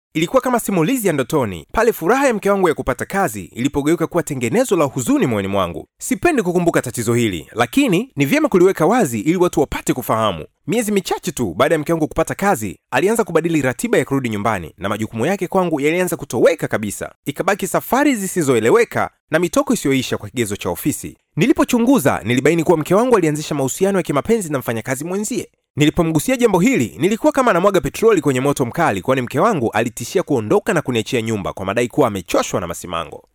Ilikuwa kama simulizi ya ndotoni pale furaha ya mke wangu ya kupata kazi ilipogeuka kuwa tengenezo la huzuni moyoni mwangu. Sipendi kukumbuka tatizo hili, lakini ni vyema kuliweka wazi ili watu wapate kufahamu. Miezi michache tu baada ya mke wangu kupata kazi, alianza kubadili ratiba ya kurudi nyumbani na majukumu yake kwangu yalianza kutoweka kabisa. Ikabaki safari zisizoeleweka na mitoko isiyoisha kwa kigezo cha ofisi. Nilipochunguza, nilibaini kuwa mke wangu alianzisha mahusiano ya kimapenzi na mfanyakazi mwenzie. Nilipomgusia jambo hili, nilikuwa kama anamwaga petroli kwenye moto mkali, kwani mke wangu alitishia kuondoka na kuniachia nyumba kwa madai kuwa amechoshwa na masimango.